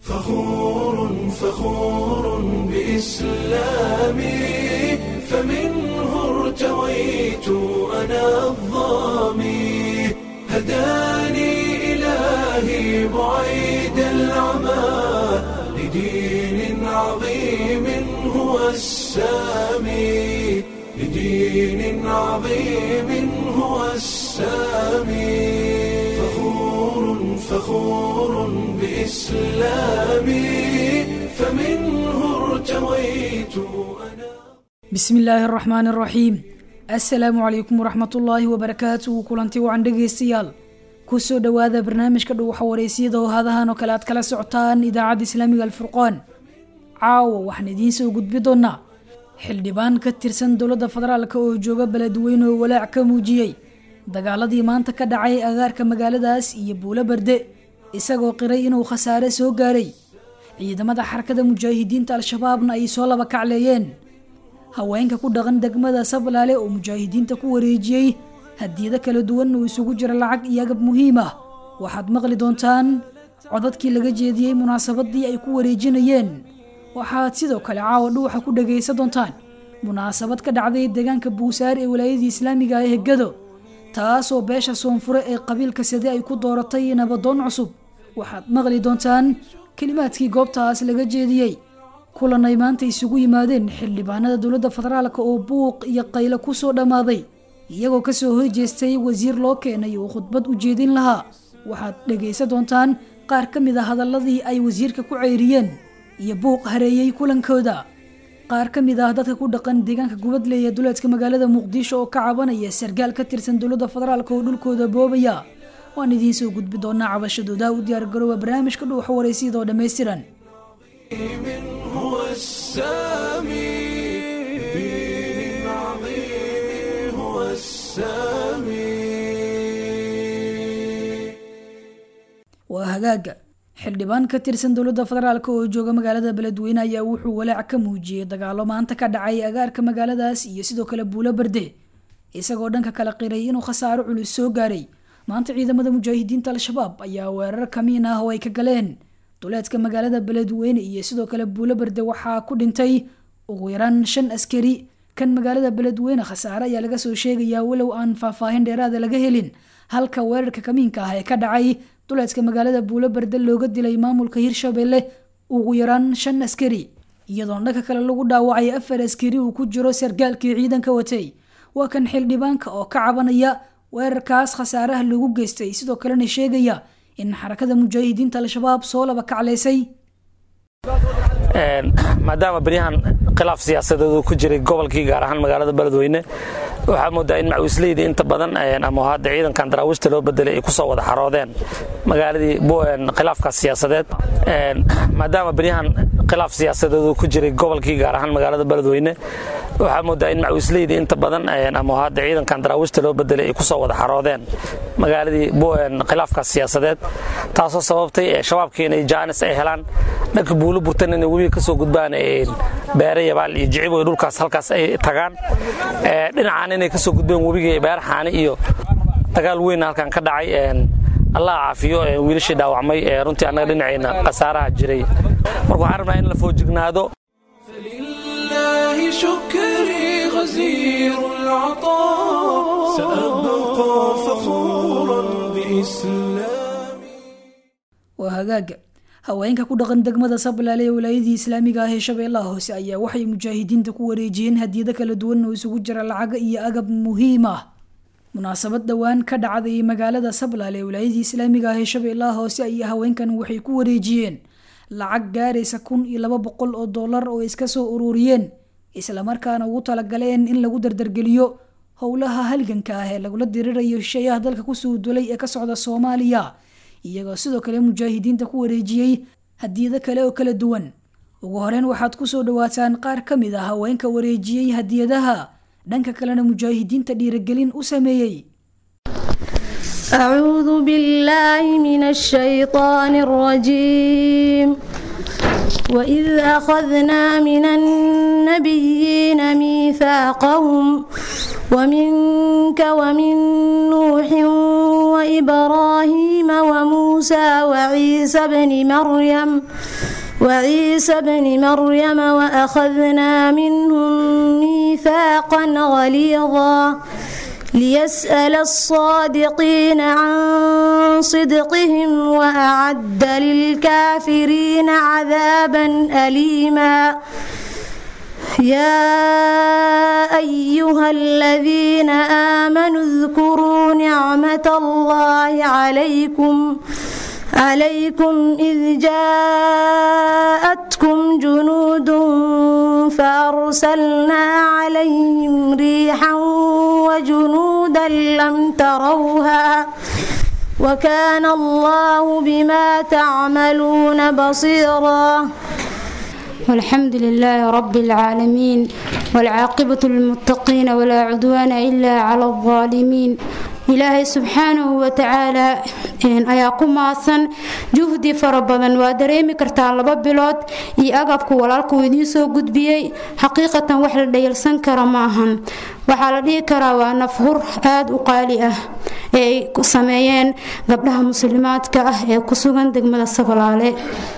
فخور فخور بإسلامي فمنه ارتويت أنا الظامي هداني إلهي بعيد العمى لدين عظيم هو السامي لدين عظيم هو السامي فخور فخور بإسلامي فمنه ارتويت أنا bismi illaahi araxmaani araxiim assalaamu calaykum waraxmatullaahi wabarakaatuhu kulanti wacan dhegaystayaal kusoo dhowaada barnaamijka dhuwaxa wareysiyada oo hadahan oo kale aad kala socotaan idaacadda islaamiga alfurqaan caawa waxaan idiin soo gudbi doonaa xildhibaan ka tirsan dowladda federaalk oo jooga beledweyne oo walaac ka muujiyey dagaaladii maanta ka dhacay agaarka magaaladaas iyo buulo barde isagoo qiray inuu khasaare soo gaaray ciidamada xarakada mujaahidiinta al-shabaabna ay soo laba kacleeyeen haweenka ku dhaqan degmada sablaale oo mujaahidiinta ku wareejiyey hadiyado kala duwan oo isugu jira lacag iyo agab muhiim ah waxaad maqli doontaan codadkii laga jeediyey munaasabadii ay ku wareejinayeen waxaad sidoo kale caawa dhuuxa ku dhagaysan doontaan munaasabad ka dhacday deegaanka buusaar ee walaayadii islaamiga ee hegado taasoo beesha soonfure ee qabiilka sade ay ku dooratay nabadoon cusub waxaad maqli doontaan kelimaadkii goobtaas laga jeediyey kulan ay maanta isugu yimaadeen xildhibaanada dowladda federaalk oo buuq iyo qaylo kusoo dhammaaday iyagoo kasoo horjeestay wasiir loo keenay oo khudbad u jeedin lahaa waxaad dhegaysan doontaan qaar ka mid a hadaladii ay wasiirka ku ceyriyeen iyo buuq hareeyey kulankooda qaar ka mid ah dadka ku dhaqan deegaanka gubadley ee duleedka magaalada muqdisho oo ka cabanaya sargaal ka tirsan dowladda federaalk oo dhulkooda boobaya waan idiin soo gudbi doonaa cabashadooda u diyaargaroowa barnaamijka dhuuxa wareysiyada oo dhammaystiran هو السامي دين عظيم هو السامي waa hagaaga xildhibaan ka tirsan dowladda federaalk oo jooga magaalada beledweyne ayaa wuxuu walaac ka muujiyey dagaalo maanta ka dhacay agaarka magaaladaas iyo sidoo kale buulo barde isagoo dhanka kala qiray inuu khasaaro culus soo gaaray maanta ciidamada mujaahidiinta al-shabaab ayaa weerar kamiin ah oo ay ka galeen duleedka magaalada beledweyne iyo sidoo kale buulo barde waxaa ku dhintay ugu yaraan shan askari kan magaalada beledweyne khasaare ayaa laga soo sheegayaa walow aan faahfaahin dheeraada laga helin halka weerarka kamiinka ah ee ka dhacay duleedka magaalada buulo barde looga dilay maamulka hirshabelle ugu yaraan shan askari iyadoona dhanka kale lagu dhaawacay afar askari uu ku jiro sargaalkii ciidanka watay waa kan xildhibaanka oo ka cabanaya weerarkaas khasaaraha lagu geystay sidoo kalena sheegaya in xarakada mujaahidiinta al-shabaab soo laba kaclaysay maadaama beryahan khilaaf siyaasadeed uu ku jiray gobolkii gaar ahaan magaalada beledweyne waxaa moodaa in macawisleyda inta badan ama hadda ciidankan daraawiishta loo bedelay ay ku soo wada xaroodeen magaaladii khilaafkaas siyaasadeed maadaama beryahan khilaaf siyaasadeed uu ku jiray gobolkii gaar ahaan magaalada beledweyne waxaa moodaa in macawisleyda inta badan ama hadda ciidankan daraawiishta loo bedelay ay ku soo wada xaroodeen magaaladii khilaafkaas siyaasadeed taasoo sababtay shabaabkii inay jaanis ay helaan dhanka buulo burtan inay webiga ka soo gudbaan beere yabaal iyo jicib iyo dhulkaas halkaas ay tagaan dhinacaan inay ka soo gudbeen webiga beer xaani iyo dagaal weyn halkan ka dhacay allah caafiyo wiilashii dhaawacmay runtii annaga dhinacayna khasaaraha jiray marka waxaan rabnaa in la foojignaado فلله شكري غزير العطاء سأبقى فخورا بإسلامي waa hagaaga haweenka ku dhaqan degmada sablaale ee walaayadii islaamiga ah ee shabeellaha hoose ayaa waxay mujaahidiinta ku wareejiyeen hadiyado kala duwan oo isugu jira lacaga iyo agab muhiim ah munaasabad dhowaan ka dhacday magaalada sablaale ee walaayadii islaamiga ah ee shabeellaha hoose ayaa haweenkan waxay ku wareejiyeen lacag gaaraysa kun iyo laba boqol oo dollar oo iska soo ururiyeen islamarkaana ugu talagaleen in lagu dardargeliyo howlaha halganka ah ee lagula dirirayo shisheeyaha dalka kusoo dulay ee ka socda soomaaliya iyagoo sidoo kale mujaahidiinta ku wareejiyey hadiyado kale oo kala duwan ugu horeyn waxaad kusoo dhawaataan qaar ka mid ah haweenka wareejiyey hadiyadaha dhanka kalena mujaahidiinta dhiiragelin u sameeyey أعوذ بالله من الشيطان الرجيم وإذ أخذنا من النبيين ميثاقهم ومنك ومن نوح وإبراهيم وموسى وعيسى بن مريم وعيسى بن مريم وأخذنا منهم ميثاقا غليظا ليسأل الصادقين عن صدقهم وأعد للكافرين عذابا أليما يا أيها الذين آمنوا اذكروا نعمة الله عليكم عليكم إذ جاءتكم جنود فأرسلنا عليهم ريحا وجنودا لم تروها وكان الله بما تعملون بصيرا والحمد لله رب العالمين والعاقبة للمتقين ولا عدوان إلا على الظالمين ilaahay subxaanahu watacaala ayaa ku maasan juhdi fara badan waa dareemi kartaa laba bilood iyo agabku walaalkuu idiin soo gudbiyey xaqiiqatan wax la dhayalsan kara ma ahan waxaa la dhihi karaa waa nafhur aada u qaali ah ee ay sameeyeen gabdhaha muslimaadka ah ee ku sugan degmada sabalaale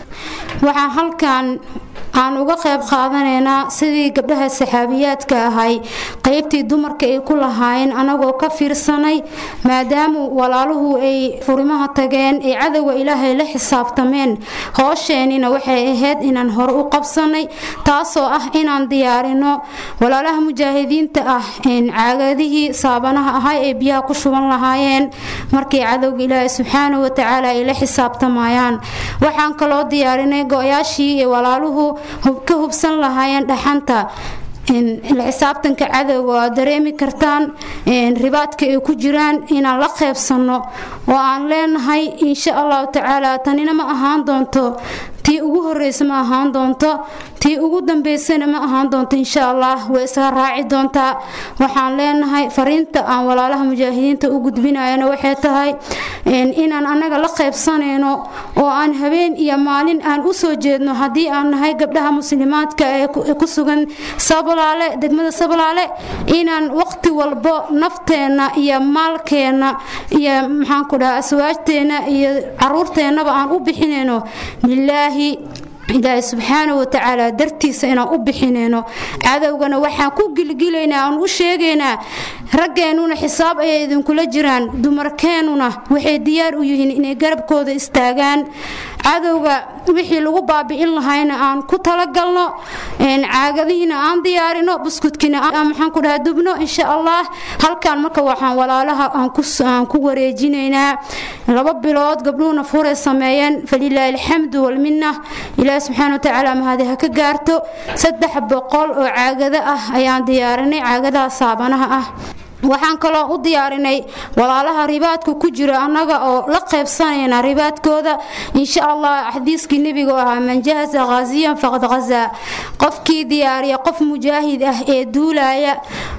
waxaa halkan aan uga qayb qaadanaynaa sidii gabdhaha saxaabiyaadka ahay qaybtii dumarka ay ku lahaayeen anagoo ka fiirsanay maadaamu walaaluhu ay furimaha tageen ay cadowga ilaahay la xisaabtameen hoosheenina waxay ahayd inaan hore u qabsanay taasoo ah inaan diyaarino walaalaha mujaahidiinta ah caagadihii saabanaha ahay ee biyaha ku shuban lahaayeen markii cadowga ilaahay subxaanahu watacaala ay la xisaabtamayaan waxaan kaloo diyaarinay go-yaashii ee walaaluhu ka hubsan lahaayeen dhaxanta la xisaabtanka cadowga waa dareemi kartaan ribaadka ay ku jiraan inaan la qeybsanno oo aan leenahay insha allahu tacaala tanina ma ahaan doonto tii ugu horeysa ma ahaan doonto tii ugu dambeysana ma ahaan doonto insha allah way isaga raaci doontaa waxaan leenahay fariinta aan walaalaha mujaahidiinta u gudbinayana waxay tahay inaan annaga la qeybsanayno oo aan habeen iyo maalin aan u soo jeedno haddii aan nahay gabdhaha muslimaadka ee ku sugan sablaale degmada sablaale inaan waqti walbo nafteenna iyo maalkeenna iyo maxaanku dhaha aswaajteenna iyo caruurteennaba aan u bixinayno lilaahi ilaahay subxaana watacaala dartiisa inaan u bixinayno cadowgana waxaan ku gilgilaynaa aan u sheegaynaa raggeennuna xisaab ayay idinkula jiraan dumarkeennuna waxay diyaar u yihiin inay garabkooda istaagaan cadowga wixii lagu baabi'in lahayna aan ku talagalno caagadihiina aan diyaarino buskudkiina maxaan ku dhaha dubno insha allah halkan marka waxaan walaalaha aan ku wareejinaynaa laba bilood gabdhuhuna furay sameeyeen falilaahi alxamdu walminna ilaahi subxaana watacaala mahadi ha ka gaarto saddex boqol oo caagado ah ayaan diyaarinay caagadaha saabanaha ah waxaan kaloo u diyaarinay walaalaha ribaadka ku jira annaga oo la qaybsanayna ribaadkooda insha allah xadiiskii nebiga oo ahaa man jahasa khaasiyan faqad khazaa qofkii diyaariya qof mujaahid ah ee duulaya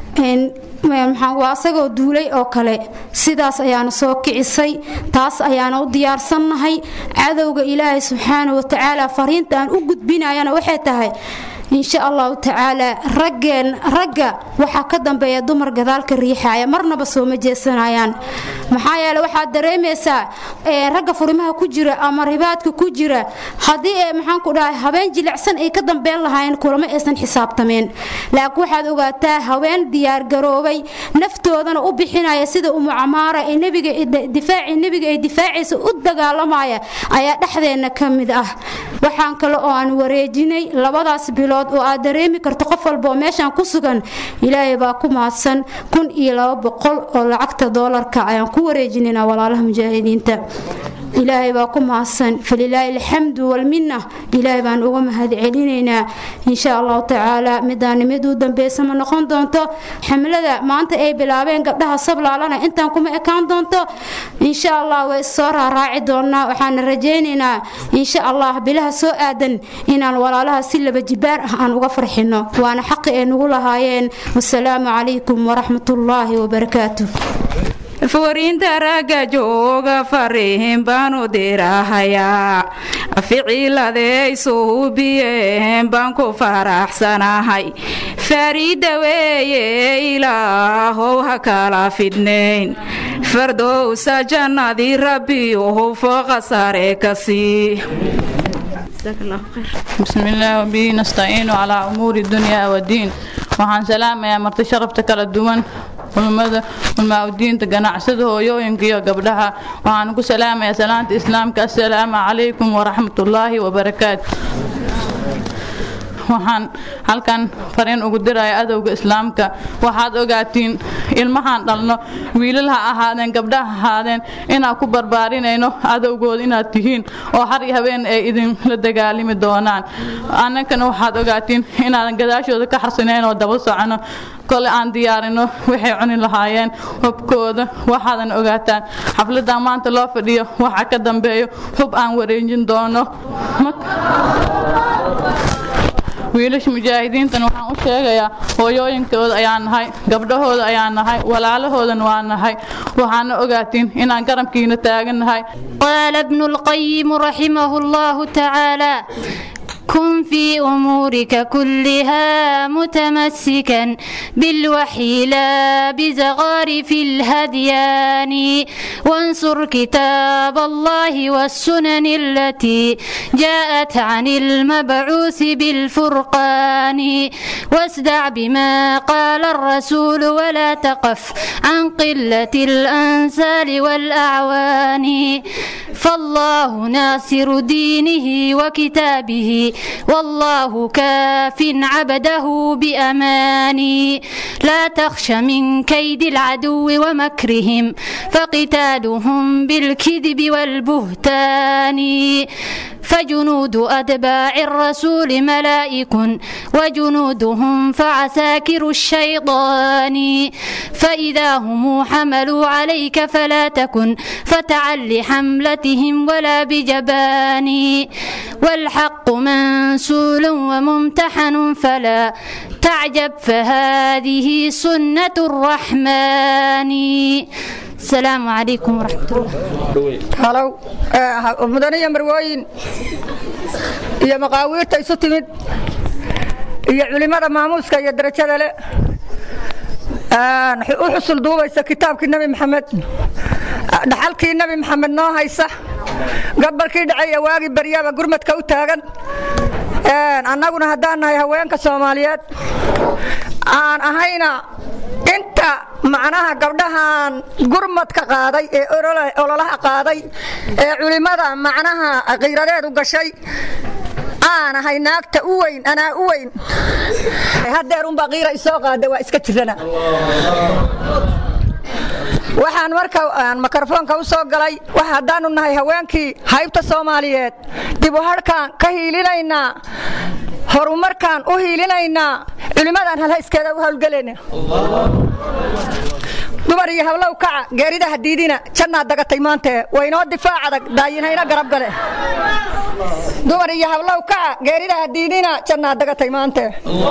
waa asagoo duulay oo kale sidaas ayaana soo kicisay taas ayaana u diyaarsannahay cadowga ilaahay subxaana watacaala fariinta aan u gudbinayana waxay tahay insha allahu tacaala raggeen ragga waxaa ka dambeeya dumar gadaalka riixaya marnaba sooma jeesanayaan maxaa yeele waxaad dareemaysaa ragga furimaha ku jira ama ribaadka ku jira haddii ee maxaanku dhahay habeen jilicsan ay ka dambeyn lahaayeen kulamo aysan xisaabtameen laakiin waxaad ogaataa haween diyaargaroobay naftoodana u bixinaya sida umu camaara ee nebiga difaaci nebiga ay difaacaysa u dagaalamaya ayaa dhexdeenna ka mid ah waxaan kale oo aan wareejinay labadaas bilood oo aad dareemi karto qof walba oo meeshaan ku sugan ilaahay baa ku mahadsan kun iyo laba boqol oo lacagta doolarka ayaan ku wareejinayna walaalaha mujaahidiinta ilaahay baa ku mahadsan falilaahi alxamdu walminna ilaahay baan uga mahad celinaynaa insha allahu tacaala midaan mid u dambeysa ma noqon doonto xamlada maanta ay bilaabeen gabdhaha sablaalana intaan kuma ekaan doonto insha allah way soo raaraaci doonaa waxaana rajaynaynaa insha allah bilaha soo aadan inaan walaalaha si laba jibaar ah aan uga farxino waana xaqi ay nagu lahaayeen wasalaamu calaykum waraxmatullaahi wabarakaatu furiinta ragga jooga fariin baanu dirahayaa ficiladay suubiyeen baan ku faraxsanahay fariida weeye ilaahow ha kala fidnayn fardowsa jannadii rabbi ohow fooqa sare ka sii بسم الله وبه نستعين على أمور الدنيا والدين waxaan salaamayaa marti sharafta kala duwan culmada ulmaa-udiinta ganacsada hooyooyinka iyo gabdhaha waxaan ku salaamayaa salaanta islaamka assalaamu calaykum waraxmatullaahi wabarakaatu waxaan halkan fariin ugu diraya adowga islaamka waxaad ogaatiin ilmahaan dhalno wiilal ha ahaadeen gabdha ha ahaadeen inaan ku barbaarinayno adowgooda inaad tihiin oo har iyo habeen ay idinla dagaalami doonaan annagana waxaad ogaatiin inaadan gadaashooda ka xarsinayn oo daba socono kole aan diyaarino waxay cuni lahaayeen hubkooda waxaadan ogaataan xafladan maanta loo fadhiyo waxa ka dambeeyo hub aan wareejin doono wiilasha mujaahidiintan waxaan u sheegayaa hooyooyinkooda ayaa nahay gabdhahooda ayaa nahay walaalahoodan waa nahay waxaana ogaatiin inaan garabkiina taagan nahay قال ابن القيم رحمه الله تعالى كن في أمورك كلها متمسكا بالوحي لا بزغارف الهديان وانصر كتاب الله والسنن التي جاءت عن المبعوث بالفرقان واسدع بما قال الرسول ولا تقف عن قلة الأنسال والأعوان فالله ناصر دينه وكتابه والله كاف عبده بأمان لا تخش من كيد العدو ومكرهم فقتالهم بالكذب والبهتان فجنود أتباع الرسول ملائك وجنودهم فعساكر الشيطان فإذا هم حملوا عليك فلا تكن فتعل لحملتهم ولا بجبان والحق منسول وممتحن فلا تعجب فهذه سنة الرحمن السلام عليكم ورحمة الله halow mudaniyo marwooyin iyo maqaawiirta isu timid iyo culimmada maamuuska iyo darajada le u xusul duubaysa kitaabkii nebi maxamed dhaxalkii nebi maxamed noo haysa gabalkii dhacay waagii baryaba gurmadka u taagan annaguna haddaan nahay haweenka soomaaliyeed aan ahayna inta macnaha gabdhahan gurmadka qaaday ee ololaha qaaday ee culimmada macnaha qiiradeedu gashay aan ahay naagta u weyn anaa u weyn hadeer unbaa qiira isoo qaada waa iska jirana waxaan marka mikrofoonka u soo galay haddaanu nahay haweenkii haybta soomaaliyeed dib u hadhkaan ka hiilinaynaa horumarkaan u hiilinaynaa culimmadaan halhayskeeda u hawlgelayna dumar iyo hablow kaca geerida hadiidina jannaad dagatay maantee waynoo difaac adag daayinhayna garab gale dumar iyo hablow kaca geerida hadiidina jannaad dagatay maantee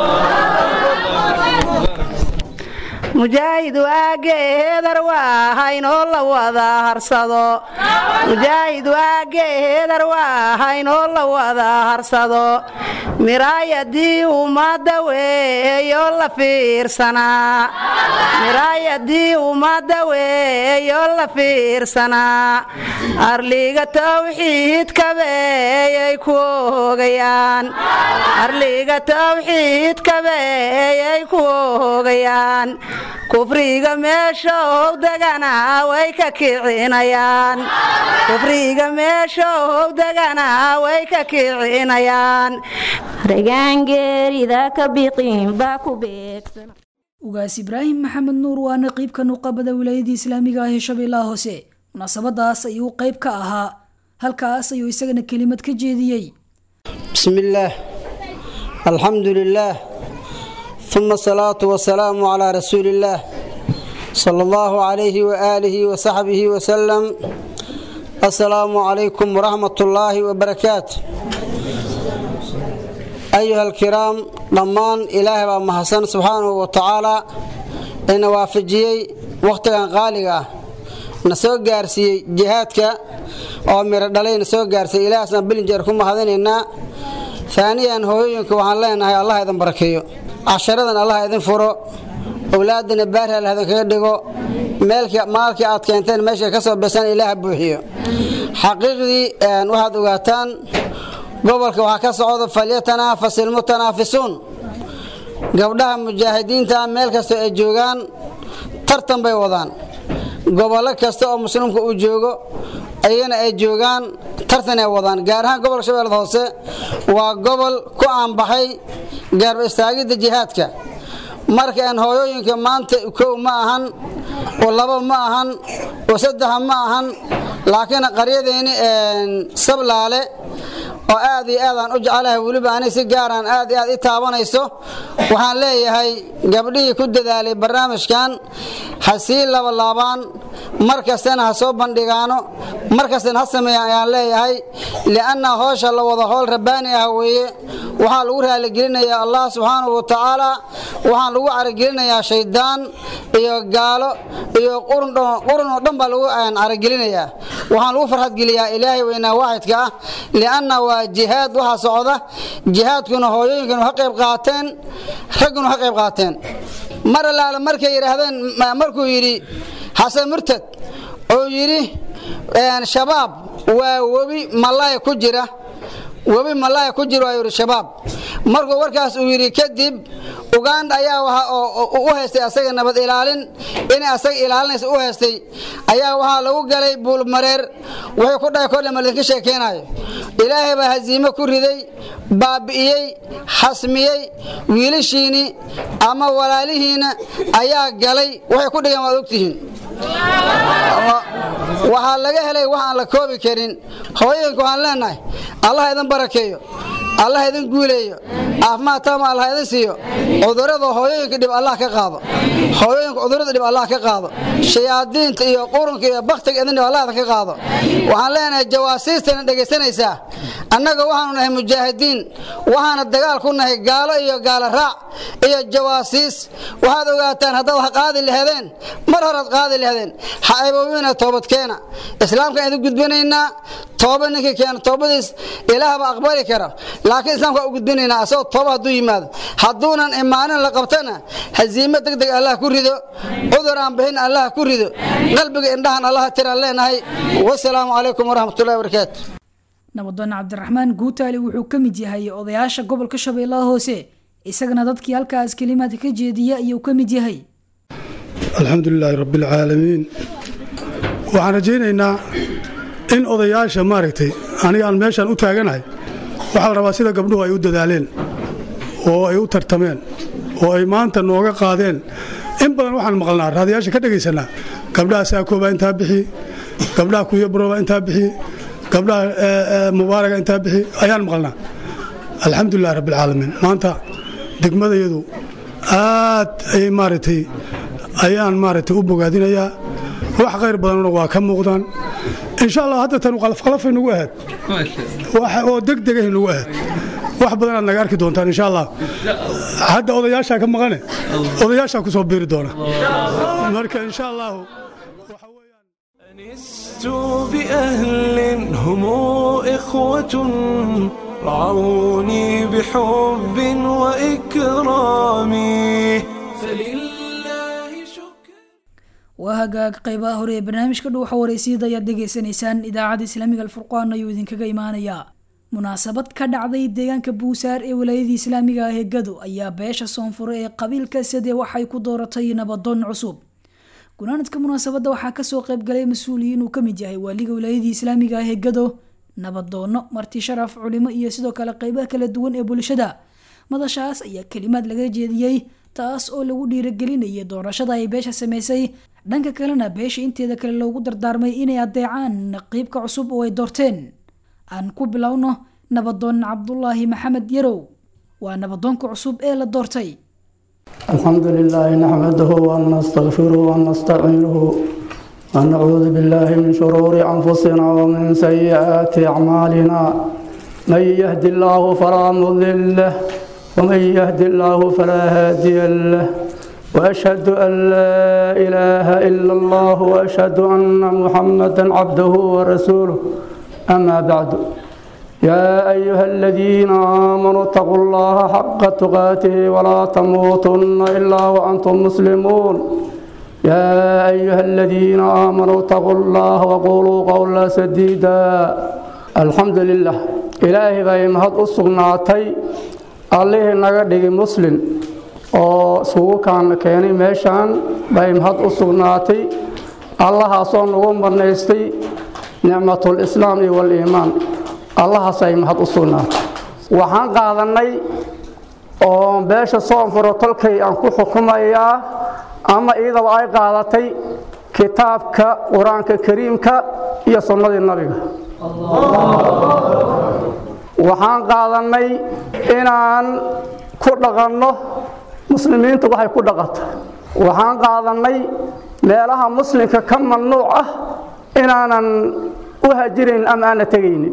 mujaahid waage heedar waa haynoo la wada harsado mujaahid waage heedar waa haynoo la wada harsado miraayadii ummadda weeyo la fiirsanaa miraayadii ummadda weeyo la fiirsanaa arliga tawxiidkabeeyay ku ogayaan arliga tawxiidkabeeyay ku ogayaan kufriga meeshow degana way ka kicinayaan kufriga meeshow degana way ka kicinayaan ragaangeerida ka biqin baa ku beegsan ugaas ibraahim maxamed nuur waa naqiibka nuqabada wilaayadii islaamiga ah ee shabeellaha hoose munaasabadaas ayuu qayb ka ahaa halkaas ayuu isagana kelimad ka jeediyey بسم الله الحمد لله ثم الصلاة والسلام على رسول الله صلى الله عليه وآله وصحبه وسلم السلام عليكم ورحمة الله وبركاته أيها الكرام ضمان إله ومحسن سبحانه وتعالى إن وافجيي وقتها غالقة نسوق قارسي جهادك أو مردلي نسوق قارسي إله سنبلن جاركم هذين ثانيا هوينك وحان لنا الله إذن بركيو casharadan allah idin furo owlaadana baari allah idinkaga dhigo maalkii aad keenteen meeshay ka soo besan ilaaha buuxiyo xaqiiqdii waxaad ogaataan gobolka waxaa ka socda falyatanaafasu ilmutanaafisuun gabdhaha mujaahidiinta meel kastoo ay joogaan tartan bay wadaan gobollo kasta oo muslimku uu joogo ayagana ay joogaan tartan ay wadaan gaar ahaan gobolka shabeellada hoose waa gobol ku aanbaxay gaarba istaagidda jihaadka marka aan hooyooyinka maanta kow ma ahan oo labo ma ahan oo saddexa ma ahan laakiin qaryadeenni sablaale oo aad iyo aad aan u jecelahay weliba ani si gaaraan aad iyo aad i taabanayso waxaan leeyahay gabdhihii ku dadaalay barnaamijkan ha sii labalaabaan mar kastana ha soo bandhigaano mar kastana ha sameeyaan ayaan leeyahay li'anna hoosha la wada howl rabbaani ah weeye waxaa lagu raaligelinayaa allah subxaanahu wa tacaala waxaan lagu caragelinayaa shaydaan iyo gaalo iyo qurun oo dhan baa lagu caragelinayaa waxaan lagu farxadgeliyaa ilaahay weynaa waaxidka ah li'anna waa jihaad waxaa socda jihaadkuna hooyooyinkanu ha qayb qaateen ragguna ha qayb qaateen mar allaale markay yidhaahdeen markuu yidhi xasan murtad oo yidhi shabaab waa webi malaaya ku jira webi malaaya ku jira waa yidhi shabaab markuu warkaas uu yidhi kadib uganda ayaa waxa u haystay asaga nabad ilaalin inay asaga ilaalinaysa u haystay ayaa waxaa lagu galay buulmareer wuxuu ku dhahay kordhe malinka sheekeynayo ilaahay baa hasiimo ku riday baabi'iyey xasmiyey wiilashiini ama walaalihiina ayaa galay waxay ku dhigeen waad ogtihiin waxaa laga helay wax aan la koobi karin hooyooyinka waxaan leenahay allah idin barakeeyo allah idin guuleeyo caafimaad taama allah idin siiyo cudurada hooyooyinka dhib allah ka qaado hooyooyinka cudurada dhib allah ka qaado shayaadiinta iyo qurunka iyo baktiga idin dhib allah idin ka qaado waxaan leenahay jawaasiistana dhegaysanaysaa annaga waxaanu nahay mujaahidiin waxaana dagaal ku nahay gaalo iyo gaalo raac iyo jawaasiis waxaad ogaataan haddaad wax qaadi lahadeen mar horaad qaadi lahadeen ha ayboobina toobadkeena islaamkaan idin gudbinaynaa tooba ninkii keena toobadiis ilaahba aqbali kara laakiin islaamka u gudbinaynaa asagoo tooba hadduu yimaado hadduunan imaanin la qabtana hasiimo deg deg allah ku rido cudur aan bixin allah ku rido qalbiga indhahan allah tiraan leenahay wasalaamu calaykum waraxmatullahi wabarakaatu nabadoon cabdiraxmaan guutaali wuxuu ka mid yahay odayaasha gobolka shabeellaha hoose isagana dadkii halkaas kelimaad ka jeediya ayuu ka mid yahay alxamdu lilaahi rabbialcaalamiin waxaan rajaynaynaa in odayaasha maaragtay aniga aan meeshaan u taaganahay waxaa la rabaa sida gabdhuhu ay u dadaaleen oo ay u tartameen oo ay maanta nooga qaadeen in badan waxaan maqalnaa raadayaasha ka dhegaysanaa gabdhaha saakoobaa intaa bixi gabdhaha kuyabarooba intaa bixi gabdhaha mubaaraga intaa bixi ayaan maqalnaa alxamdulilahi rabbialcaalamiin maanta degmadayadu aad ayay maaragtay ayaan maaragtay u bogaadinayaa wax khayr badanna waa ka muuqdaan insha allah hadda tanu qalafqalafay nagu ahayd oo degdegay nagu ahayd wax badan aad naga arki doontaan insha allah hadda odayaashaa ka maqane odayaashaa ku soo biiri doona marka insha allahu أنست بأهل هم إخوة رعوني بحب وإكرام فلله شكر waa hagaag qaybaha hore ee barnaamijka dhuuxa waraysyada ayaad dhegaysanaysaan idaacadda islaamiga alfurqaan ayuu idinkaga imaanayaa munaasabad ka dhacday deegaanka buusaar ee walaayadii islaamiga ah ee gado ayaa beesha soonfure ee qabiilka sade waxay ku dooratay nabadoon cusub gunaanadka munaasabadda waxaa kasoo qaybgalay mas-uuliyiin uu kamid yahay waaliga walaayadii islaamiga ah ee gado nabadoono marti sharaf culimo iyo sidoo kale qeybaha kala duwan ee bulshada madashaas ayaa kelimaad laga jeediyey taas oo lagu dhiiragelinayay doorashada ay beesha sameysay dhanka kalena beesha inteeda kale loogu dardaarmay inay adeecaan naqiibka cusub oo ay doorteen aan ku bilowno nabadoon cabdulaahi maxamed yarow waa nabadoonka cusub ee la doortay الحمد لله نحمده ونستغفره ونستعينه ونعوذ بالله من شرور أنفسنا ومن سيئات أعمالنا من يهد الله فلا مضل له ومن يهد الله فلا هادي له وأشهد أن لا إله إلا الله وأشهد أن محمدا عبده ورسوله أما بعد يا أيها الذين آمنوا اتقوا الله حق تقاته ولا تموتن إلا وأنتم مسلمون يا أيها الذين آمنوا اتقوا الله وقولوا قولا سديدا الحمد لله إلهي باي مهد أسقناتي الله نغدغي مسلم oo isugu kaana keenay meeshaan bay mahad u sugnaatay allahaasoo nagu marnaystay nicmatul islaam iyo waliimaan allahaas ay mahad u sugnaatay waxaan qaadannay oo beesha soonfuro tolkay aan ku xukumayaa ama iyadaba ay qaadatay kitaabka qur-aanka kariimka iyo sunnadii nabiga waxaan qaadannay inaan ku dhaqanno muslimiintu waxay ku dhaqata waxaan qaadannay meelaha muslimka ka mamnuuc ah inaanan u hajirayn ama aana tegaynin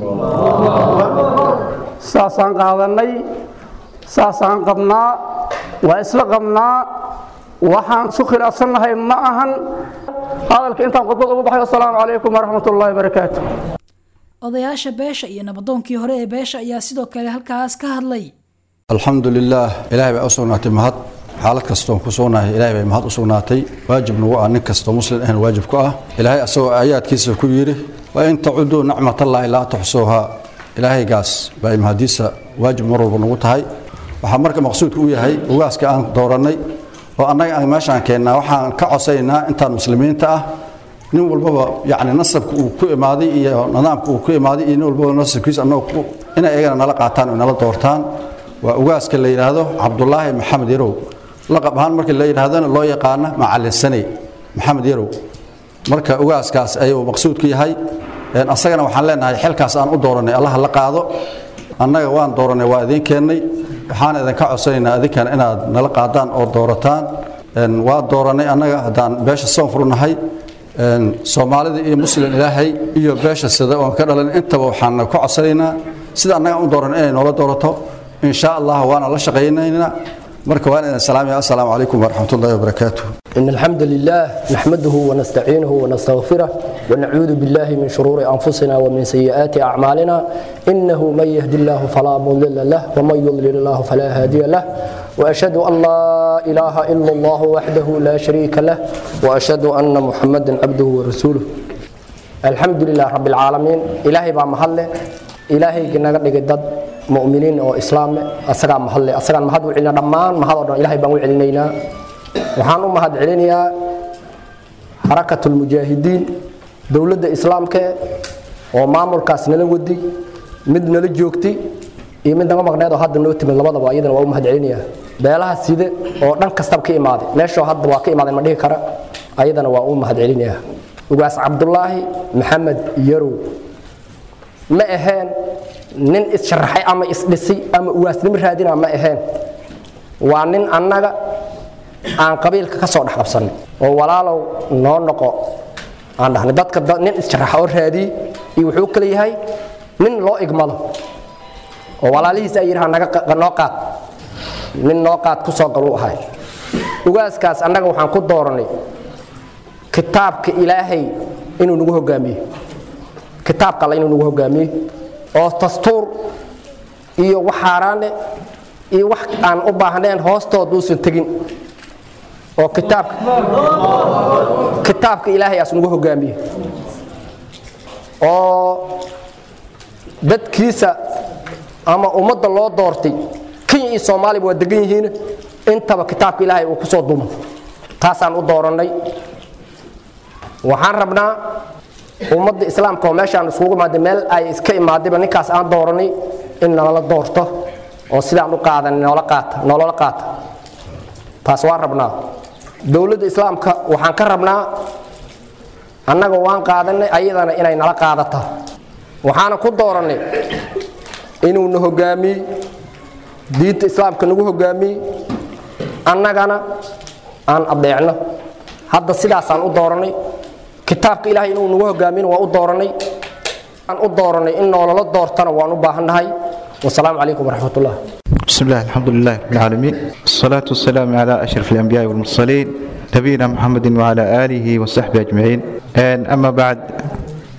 saasaan qaadannay saasaan qabnaa waa isla qabnaa waxaan isu khilaafsannahay ma ahan hadalka intaan khudbad ugu baxay assalaamu calaykum waraxmat ullaahi barakaatu odayaasha beesha iyo nabadoonkii hore ee beesha ayaa sidoo kale halkaas ka hadlay alxamdu lilaah ilaahay baa u sugnaatay mahad xaalad kastoon ku sugnahay ilaahay bay mahad u sugnaatay waajib nagu ah nin kastoo muslim ahan waajib ku ah ilaahay asagoo aayaadkiisa ku yidhi wa in tacuduu nacmatallaahi laa tuxsuuhaa ilaahaygaas baa mahadiisa waajib mar walba nagu tahay waxaa marka maqsuudka u yahay ugaaska aan doorannay oo annaga aan meeshaan keennaa waxaan ka cosaynaa intaan muslimiinta ah nin walbaba yacni nasabka uu ku imaaday iyo nidaamka uu ku imaaday iyo nin walbaba nasabkiisa annaga inay iyagana nala qaataan oo nala doortaan waa ugaaska la yidhaahdo cabdulaahi maxamed yarow laqab ahaan markii la yidhaahdona loo yaqaana macalin saney maxamed yarow marka ugaaskaas ayuu maqsuudku yahay asagana waxaan leenahay xilkaas aan u dooranay allaha la qaado annaga waan dooranay waa idiin keennay waxaan idinka codsanaynaa idinkana inaad nala qaadaan oo doorataan waa dooranay annaga haddaan beesha soonfur nahay soomaalida iyo muslim ilaahay iyo beesha sida oon ka dhalan intaba waxaan ka codsanaynaa sida annaga u dooran inay noola doorato in sha allah waana la shaqaynaynaa marka waan idin salaamaya assalaamu calaykum waraxmat ullahi wabarakaatuh إن الحمد لله نحمده ونستعينه ونستغفره ونعوذ بالله من شرور أنفسنا ومن سيئات أعمالنا إنه من يهد الله فلا مضل له ومن يضلل الله فلا هادي له وأشهد أن لا إله إلا الله وحده لا شريك له وأشهد أن محمدا عبده ورسوله الحمد لله رب العالمين إلهي بقى محله إلهي جنة ضد مؤمنين أو إسلام أسرع محله أسرع محد وعلنا دمان محد إلهي بقى وعلنا waxaan u mahad celinayaa xarakatulmujaahidiin dowladda islaamka oo maamulkaas nala wadi mid nala joogtay iyo mid naga maqneed oo hadda noo timid labadaba iyadana waa u mahad celinayaa beelaha side oo dhan kastaba ka imaaday meeshoo hadda waa ka imaaday ma dhihi kara ayadana waa u mahad celinayaa ugaas cabdulaahi maxamed yarow ma aheen nin issharaxay ama isdhisay ama ugaasnimo raadina ma aheen waa nin annaga aan qabiilka ka soo dhex qabsanay oo walaalow noo noqo aan dhahnay dadka nin isjaraxa oo raadiyey iyo wuxuu kale yahay nin loo igmado oo walaalihiis ay yidhaha naga noo qaad nin noo qaad ku soo galuu ahay ugaaskaas annaga waxaan ku dooranay kitaabka ilaahay inuu nagu hogaamiye kitaabka alle inuu nagu hogaamiye oo dastuur iyo wax xaaraane iyo wax aan u baahnayn hoostood uusan tegin oo kitaabka kitaabka ilaahay aas nagu hogaamiye oo dadkiisa ama ummadda loo doortay kenya iyo soomaaliba waa degan yihiin intaba kitaabka ilaahay uu ku soo dumo taasaan u doorannay waxaan rabnaa ummadda islaamka oo meeshaan isugu imaaday meel ay iska imaadayba ninkaas aan doorannay in nalala doorto oo sidaan u qaadan noola qaata nolola qaata taas waan rabnaa dowladda islaamka waxaan ka rabnaa annaga waan qaadanay ayadana inay nala qaadata waxaana ku doorannay inuu na hogaamiyey diinta islaamka nagu hogaamiyey annagana aan adeecno hadda sidaasaan u doorannay kitaabka ilaahay inuu nagu hogaamiyna waan u doorannay aan u doorannay in noolala doortana waan u baahannahay wasalaamu calaykum waraxmat ullah بسم الله الحمد لله رب العالمين الصلاة والسلام على أشرف الأنبياء والمرسلين نبينا محمد وعلى آله وصحبه أجمعين أما بعد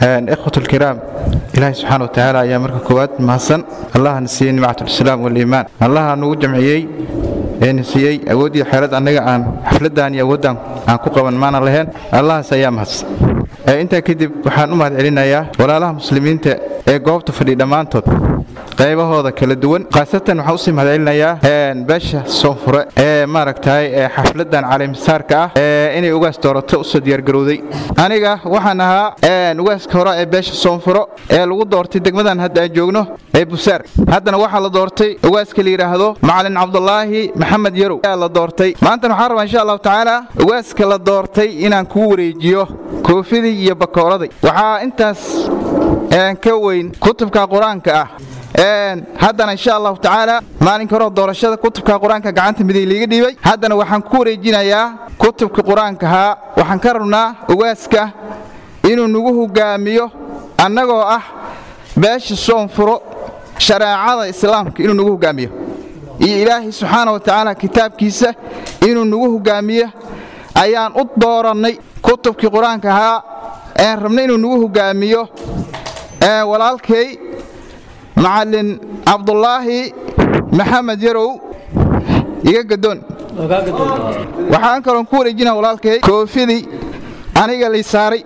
ikhwat alkiraam ilaahay subxaana watacaala ayaa marka koowaad mahadsan allahana siiyey nimcatulislaam waliimaan allaha nagu jamciyey eena siiyey awooddii xeelad annaga aan xafladdan iyo awooddan aan ku qaban maana lahayn allahaas ayaa mahadsan intaa kadib waxaan u mahad celinayaa walaalaha muslimiinta ee goobta fadhi dhammaantood qaybahooda kala duwan khaasatan waxaan usii mahad celinayaa beesha soonfure ee maaragtay ee xafladan caleemisaarka ah ee inay ugaas doorato usoo diyaargarowday aniga waxaan ahaa ugaaska hore ee beesha soonfuro ee lagu doortay degmadan hadda aan joogno ee busaar haddana waxaa la doortay ugaaska la yidhaahdo macalin cabdulaahi maxamed yarow ayaa la doortay maantana waxaan rabaa insha allahu tacaala ugaaska la doortay inaan kuu wareejiyo koofidii iyo bakooraday waxaa intaas ka weyn kutubka qur-aanka ah haddana insha allahu tacaala maalinka hore doorashada kutubka qur-aanka gacanta midig liiga dhiibay haddana waxaan ku wareejinayaa kutubka qur-aankahaa waxaan ka rabnaa ugaaska inuu nagu hogaamiyo annagoo ah beesha soonfuro shareecada islaamka inuu nagu hogaamiyo iyo ilaahay subxaana wa tacaala kitaabkiisa inuu nagu hogaamiyo ayaan u doorannay kutubkii qur-aanka ahaa een rabnay inuu nagu hogaamiyo walaalkay macalin cabdulaahi maxamed yarow iga gadoon waxaan kaloon ku wareejina walaalkay koofidii aniga lay saaray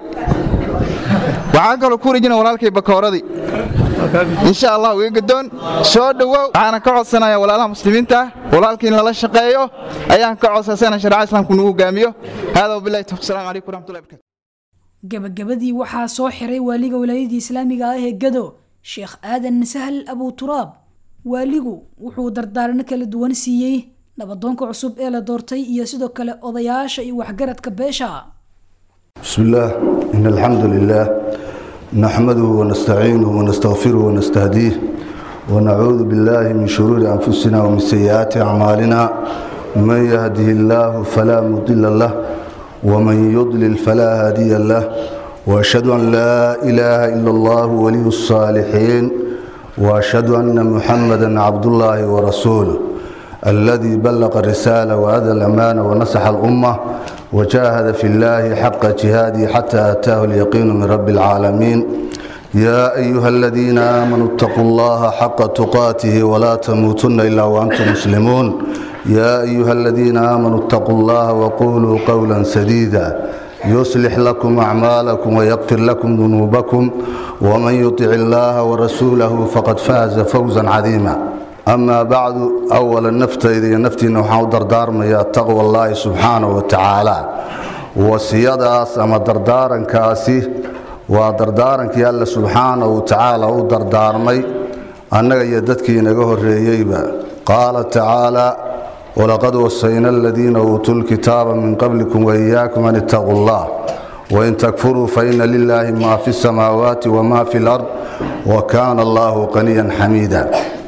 waxaan kaloo ku wareejina walaalkay bakooradii insha allah iga gadoon soo dhowow waxaana ka codsanaya walaalaha muslimiinta walaalkii in lala shaqeeyo ayaan ka codsasana shareecada islaamku nagu hogaamiyo hada wabillahi tawfiq assalamu calaykum waraxmatullahi barakatu gabagabadii waxaa soo xiray waaliga wilaayadii islaamiga ah ee gado sheekh aadan sahal abu turaab waaligu wuxuu dardaarano kala duwan siiyey nabadoonka cusub ee la doortay iyo sidoo kale odayaasha iyo waxgaradka beesha بسم الله إن الحمد لله نحمده ونستعينه ونستغفره ونستهديه ونعوذ بالله من شرور أنفسنا ومن سيئات أعمالنا من يهده الله فلا مضل له ومن يضلل فلا هادي له وأشهد أن لا إله إلا الله ولي الصالحين وأشهد أن محمدا عبد الله ورسوله الذي بلغ الرسالة وأدى الأمانة ونصح الأمة وجاهد في الله حق جهاده حتى أتاه اليقين من رب العالمين يا أيها الذين آمنوا اتقوا الله حق تقاته ولا تموتن إلا وأنتم مسلمون يا أيها الذين آمنوا اتقوا الله وقولوا قولا سديدا يصلح لكم أعمالكم ويغفر لكم ذنوبكم ومن يطع الله ورسوله فقد فاز فوزا عظيما أما بعد أولا نفتي إذا نفتي نوحا دردار يا تقوى الله سبحانه وتعالى وسياداس أما دردارا كاسي ودردارا كي الله سبحانه وتعالى ودردار مي أنك يددك نقه الرئيبة قال تعالى ولقد وصينا الذين أوتوا الكتاب من قبلكم وإياكم أن اتقوا الله وإن تكفروا فإن لله ما في السماوات وما في الأرض وكان الله قنيا حميدا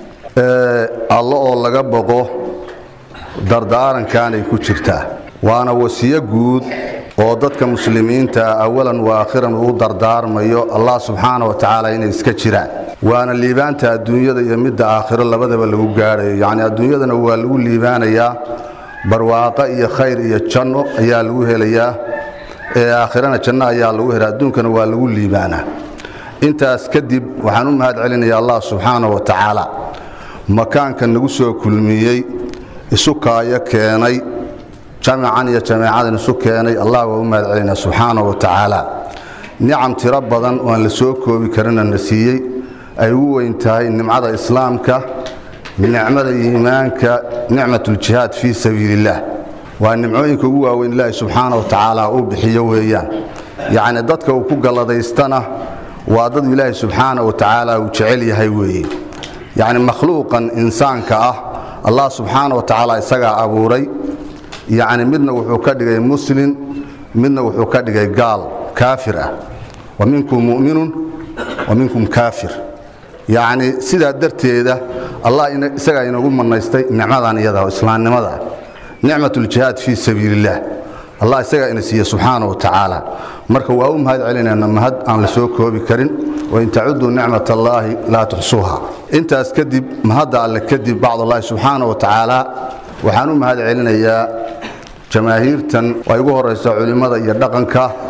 alla oo laga boqo dardaarankaanay ku jirtaa waana wasiyo guud oo dadka muslimiinta awalan wa aakhiran uu dardaarmayo allah subxaana wa tacaala inay iska jiraan waana liibaanta adduunyada iyo midda aakhiro labadaba lagu gaadhayo yacni adduunyadana waa lagu liibaanayaa barwaaqo iyo khayr iyo janno ayaa lagu helayaa ee aakhirana janno ayaa lagu helaa adduunkana waa lagu liibaanaa intaas kadib waxaan u mahad celinayaa allah subxaana wa tacaala makaanka nagu soo kulmiyey isu kaayo keenay jamacan iyo jameecadan isu keenay allah waa u mahad celinaa subxaana wa tacaala nicam tiro badan oo aan la soo koobi karina na siiyey ay ugu weyn tahay nimcada islaamka nicmada iimaanka nicmatuljihaad fii sabiilillaah waa nimcooyinka ugu waaweyn ilaahi subxaana wa tacaala uu bixiyo weeyaan yacni dadka uu ku galladaystana waa dad ilaahi subxaana wa tacaala uu jecel yahay weeye yacni makhluuqan insaanka ah allah subxaana wa tacaala isagaa abuuray yacni midna wuxuu ka dhigay muslim midna wuxuu ka dhigay gaal kaafir ah wa minkum mu'minun wa minkum kaafir yacni sidaa darteeda allah isagaa inagu manaystay nicmadan iyada oo islaamnimada nicmatuljihaad fii sabiilillaah allah isagaa ina siiye subxaana wa tacaala marka waa u mahad celinayna mahad aan la soo koobi karin wain tacuduu nicmat allaahi laa tuxsuuha intaas kadib mahadda alle kadib bacdallaahi subxaana wa tacaala waxaan u mahad celinayaa jamaahiirtan ay ugu horaysa culimmada iyo dhaqanka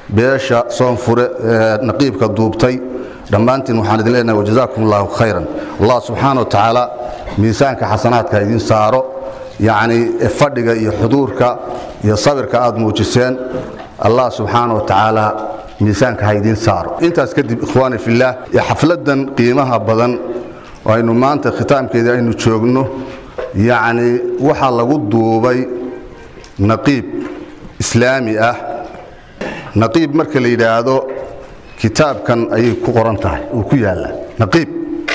beesha soonfure ee naqiibka duubtay dhammaantiin waxaan idin leenahay wajazaakum allahu khayran allah subxaana wa tacaala miisaanka xasanaadka idin saaro yacni fadhiga iyo xuduurka iyo sabirka aad muujiseen allah subxaana wa tacaala miisaanka ha idiin saaro intaas kadib ikhwaani fillaah ee xafladdan qiimaha badan oo aynu maanta khitaamkeedii aynu joogno yacni waxaa lagu duubay naqiib islaami ah naqiib marka la yidhaahdo kitaabkan ayay ku qoran tahay uu ku yaallaa naqiib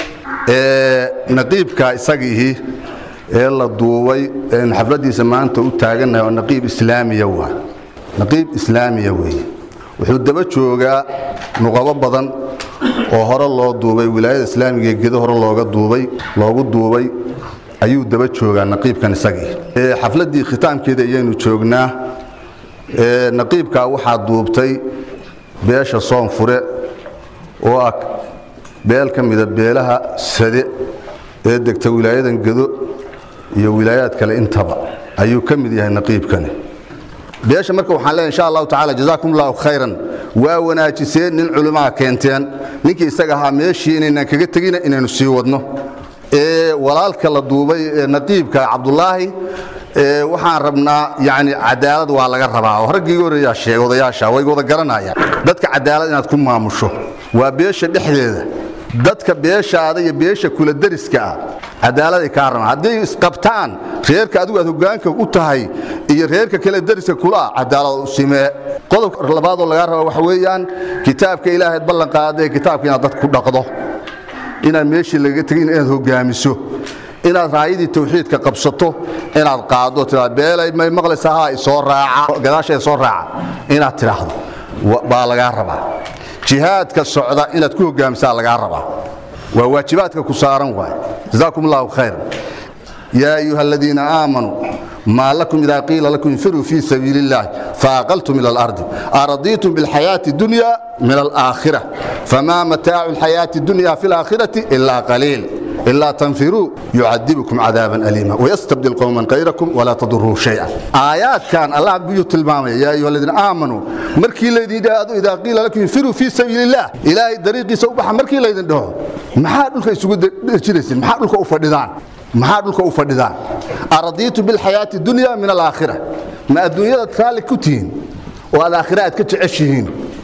naqiibka isagiihi ee la duubay eenu xafladdiisa maanta u taagannahay oo naqiib islaamiya waa naqiib islaamiya weeye wuxuu daba joogaa nuqabo badan oo hore loo duubay wilaayada islaamiga ee gedo hore looga duubay loogu duubay ayuu daba joogaa naqiibkan isagii xafladdii khitaamkeeda ayaynu joognaa naqiibkaa waxaa duubtay beesha soonfure oo ah beel ka mida beelaha sade ee degta wilaayadan gedo iyo wilaayaad kale intaba ayuu ka mid yahay naqiibkani beesha marka waxaan leeyahay insha allahu tacaala jazaakum allahu khayran waa wanaajiseen nin culimaa keenteen ninkii isaga ahaa meeshii inaynan kaga tegina inaynu sii wadno ee walaalka la duubay ee naqiibka cabdulaahi waxaan rabnaa yani cadaalad waa laga rabaa oo raggii horeeyaa sheegay odayaasha way wada garanayaan dadka cadaalad inaad ku maamusho waa beesha dhexdeeda dadka beeshaada iyo beesha kula dariska ah cadaaladay kaa rabaan hadday isqabtaan reerka adigu aad hogaanka u tahay iyo reerka kale dariska kula cadaalad u simee qodobka labaadoo lagaa raba waxa weeyaan kitaabka ilaahayd ballan qaadee kitaabka inaad dad ku dhaqdo inaad meeshii lagaga tegin inaad hogaamiso inaad raayadii tawxiidka qabsato inaad qaado tiraa beelay may maqlaysa haa isoo raaca gadaashay soo raaca inaad tidhaahdo baa lagaa rabaa jihaadka socda inaad ku hogaamisaa lagaa rabaa waa waajibaadka ku saaran waay jazaakum allahu khayran yaa ayuha aladiina aamanuu ما لكم إذا قيل لكم انفروا في سبيل الله فأقلتم إلى الأرض أرضيتم بالحياة الدنيا من الآخرة فما متاع الحياة الدنيا في الآخرة إلا قليل إلا تنفروا يعذبكم عذابا أليما ويستبدل قوما غيركم ولا تضروه شيئا آيات كان الله بيوت المامة يا أيها الذين آمنوا مركي الذين إذا قيل لكم انفروا في سبيل الله إلهي دريقي سوبح مركي الذين دهو محاد لك يسوق جرسين محاد لك أفردان maxaa dhulka u fadhidaan aradiitu bilxayaati dunya min alaakhira ma adduunyadaad raalli ku tihiin oo aad aakhira aad ka jeceshihiin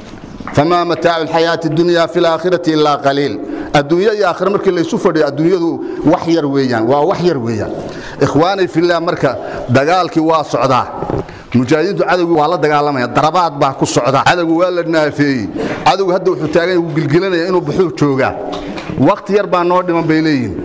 famaa mataacu alxayaati dunya fi laakhirati ilaa qaliil adduunya iyo aakhira markii laysu fadhiyo adduunyadu wax yar weeyaan waa wax yar weeyaan ikhwaanay fillah marka dagaalkii waa socdaa mujaahidiintu cadowgu waa la dagaalamaya darabaad baa ku socda cadowgu waa la naafeeyey cadowgu hadda wuxuu taagan wuu gilgilanaya inuu buxuu joogaa wakti yar baa noo dhiman bay leeyihiin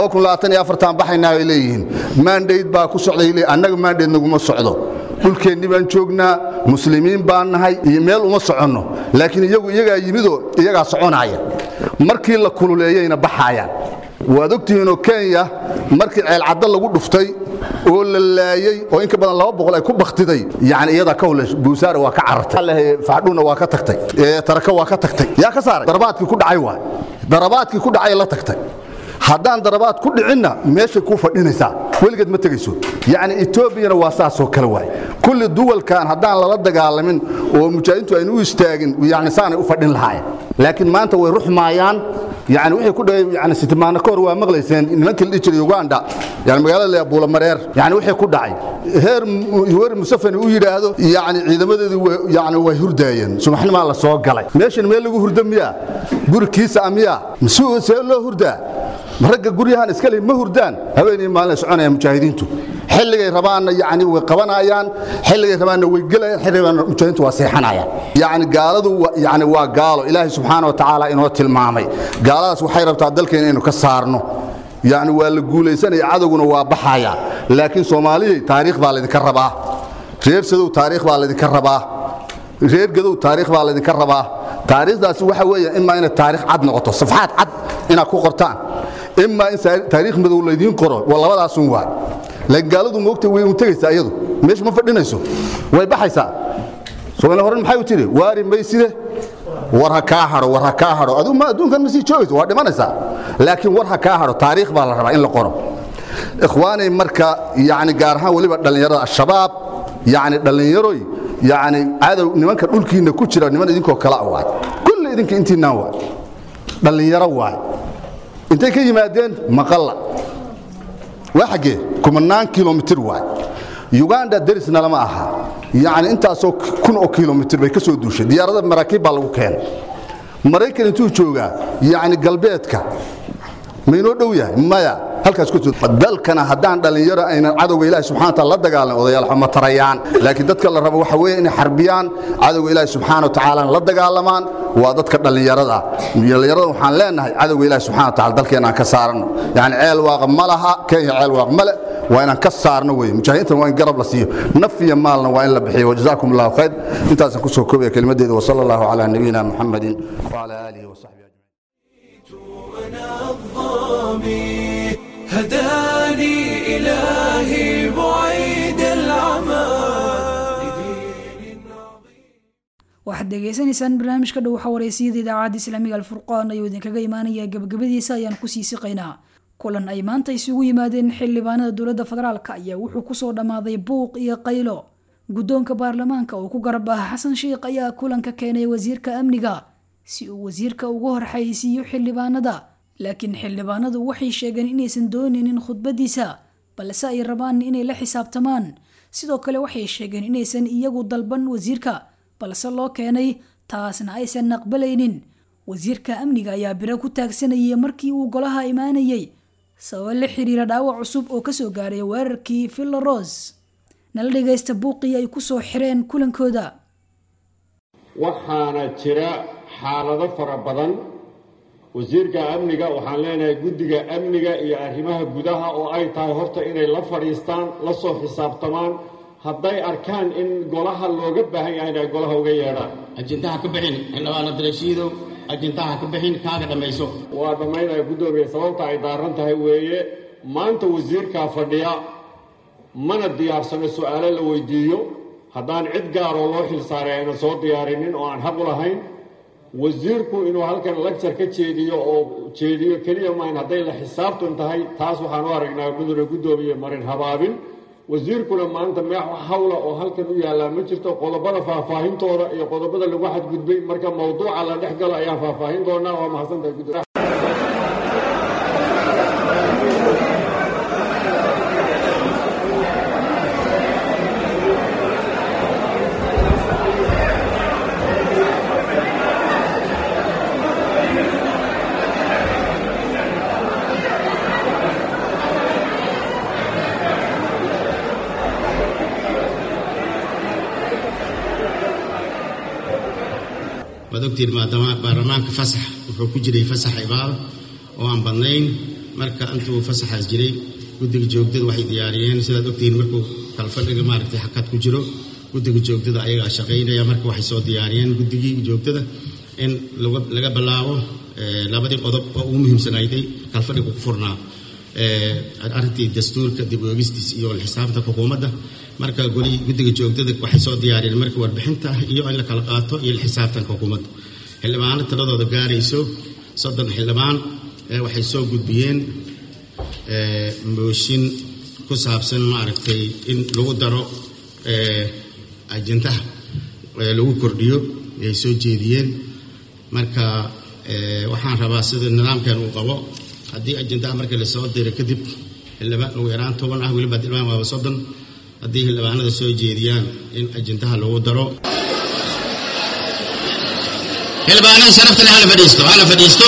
baxaynaa bay leeyihiin maandhayd baa ku socday annaga maandhayd naguma socdo dhulkeennii baan joognaa muslimiin baan nahay iyo meel uma soconno laakiin iyagu iyagaa yimidoo iyagaa soconaya markii la kululeeyeyna baxaayaan waad ogtihiinoo kenya markii ceelcaddo lagu dhuftay oo la laayey oo inka badan laba boqol ay ku baktiday yani iyadaa ka hule buusaara waa ka carartay faadhuna waa ka tagtay taraka waa ka tagtay yaa ka saaray darabaadkii ku dhacay waay darabaadkii ku dhacay la tagtay haddaan darabaad ku dhicinna meeshay kuu fadhinaysaa weligeed ma tegayso yacni etoobiyana waa saasoo kale waay kulli duwalkan haddaan lala dagaalamin oo mujaahidiintu aynu u istaagin yani saanay u fadhin lahaayeen laakiin maanta way ruxmaayaan yani wixii ku dhacay yani sitimaano ka hor waa maqlayseen nimankii la dhihi jiray uganda yani magaalada la buulamareer yani wixii ku dhacay heer yoweri musafani u yidhaahdo yani ciidamadeedu yani way hurdaayeen subaxnimaa la soo galay meeshan meel lagu hurda miyaa guri kiisa a miyaa masuul see loo hurdaa ragga guryahan iska le ma hurdaan haweenay maalin soconayaan mujaahidiintu xilligay rabaanna yani way qabanayaan xilligay rabaanna way gelayaan xilligay rabaanna mujaahidiintu waa seexanayaan yani gaaladu yani waa gaalo ilaahay subxaana wa tacaala inoo tilmaamay gaaladaas waxay rabtaa dalkeena inaynu ka saarno yani waa la guulaysanaya cadowguna waa baxaya laakiin soomaaliyay taariikh baa laydinka rabaa reer sadow taariikh baa laydinka rabaa reer gadow taariikh baa laydinka rabaa taariikhdaasi waxa weeye imaa inay taariikh cad noqoto safxaad cad inaad ku qortaan imaa in taariikh madow laydiin qoro waa labadaasun waa laakiin gaaladu moogta way un tegaysaa iyadu meesha ma fadhinayso way baxaysaa soomaali horan maxay u tiri waari mayside war ha kaa hadho war ha kaa hadho adigu ma adduunkan ma sii joogayso waa dhimanaysaa laakiin war ha kaa hadho taariikh baa la rabaa in la qoro ikhwaanay marka yani gaar ahaan weliba dhallinyarada al-shabaab yani dhallinyaroy yacni cadow nimanka dhulkiinna ku jira niman idinkoo kala waay kulli idinka intiinaan waay dhallinyaro waay intay ka yimaadeen maqalla waa xaggee kumanaan kilomitir waay uganda derisna lama aha yacni intaasoo kun oo kilomitir bay ka soo duushay diyaarada maraakiib baa lagu keenay maraykan intuu joogaa yacni galbeedka maynoo dhow yahay maya halkaas ku dalkana haddaan dhallinyaro aynan cadowga ilaahi subxana wataala la dagaalan odayaal xuma tarayaan laakiin dadka la rabo waxa weeye inay xarbiyaan cadowga ilaahi subxaana watacaala la dagaalamaan waa dadka dhallinyarada dhallinyarada waxaan leenahay cadowga ilaahi subxana wataala dalkeena aan ka saarano yacni ceel waaqa ma laha kenya ceel waaq male waa inaan ka saarno weye mujaahidiintan waa in garab la siiyo naf iyo maalna waa in la bixiyo wajazaakum allahu khayr intaasaan kusoo koobaya kelimadeeda wasala allahu calaa nabiyina muxamadin wacala aalihi wasaxbihi الظامي هداني إلهي بعيد العمى waxaad dhegaysanaysaan barnaamijka dhow xawareysiyada idaacadda islaamiga alfurqaan ayuu idinkaga imaanaya gabagabadiisa ayaan kusii siqaynaa kulan ay maanta isugu yimaadeen xildhibaanada dowladda federaalk ayaa wuxuu kusoo dhammaaday buuq iyo qaylo guddoonka baarlamaanka oo ku garab ah xasan sheikh ayaa kulanka keenay wasiirka amniga si uu wasiirka ugu horxaysiiyo xildhibaanada laakiin xildhibaanadu waxay sheegeen inaysan doonaynin khudbadiisa balse ay rabaan inay la xisaabtamaan sidoo kale waxay sheegeen inaysan iyagu dalban wasiirka balse loo keenay taasna aysan aqbalaynin wasiirka amniga ayaa biro ku taagsanayay markii uu golaha imaanayay sababo la xiriira dhaawac cusub oo kasoo gaaray weerarkii villaros nala dhagaysta buuqii ay kusoo xireen kulankooda waxaana jira xaalado fara badan wasiirka amniga waxaan leenahay guddiga amniga iyo arrimaha gudaha oo ay tahay horta inay la fadhiistaan la soo xisaabtamaan hadday arkaan in golaha looga baahan yahay inay golaha uga yeedhaan ajintaha ka bixin xildhibaan abdirashiidow ajintaha ka bixin kaaga dhammayso waa dhammaynaya guddoomiye sababta ay daaran tahay weeye maanta wasiirkaa fadhiya mana diyaarsano su'aalo la weydiiyo haddaan cid gaaroo loo xilsaaray aynan soo diyaarinin oo aan xaq u lahayn wasiirku inuu halkan lagjar ka jeediyo oo jeediyo keliya maayn hadday la xisaabtan tahay taas waxaan u aragnaa mudane guddoomiye marin habaabin wasiirkuna maanta meex hawla oo halkan u yaallaa ma jirto qodobada faahfaahintooda iyo qodobada lagu xadgudbay marka mawduuca la dhex galo ayaan faahfaahin doonaa waa mahadsantahay gudoomiye waad ogtiin maadaama baarlamaanka fasax wuxuu ku jiray fasax cibaado oo aan badnayn marka intuu fasaxaas jiray guddiga joogdada waxay diyaariyeen sidaad ogtihiin markuu kalfadhiga maaragtay xakad ku jiro guddiga joogdada ayagaa shaqaynaya marka waxay soo diyaariyeen guddigii joogdada in laga bilaabo labadii qodob oo ugu muhiimsanayday kalfadhiga ku furnaa arrintii dastuurka dib oogistiis iyo xisaabta xukuumadda marka golihii guddiga joogdada waxay soo diyaariyeen marka warbixinta iyo in la kala qaato iyo xisaabtanka xukuumadda xildhibaano tiradooda gaarayso soddon xildhibaan waxay soo gudbiyeen mooshin ku saabsan maaragtay in lagu daro ajendaha lagu kordhiyo ay soo jeediyeen marka waxaan rabaa sida nidaamkan uu qabo haddii ajendaha marka lasoo diro kadib xildhibaan ugu yaraan toban ah weliba xildhibaan waaba soddon haddii xildhibaanada soo jeediyaan in ajendaha lagu daro xildhibaanada sharafta leh hala fadhiisto hala fadhiisto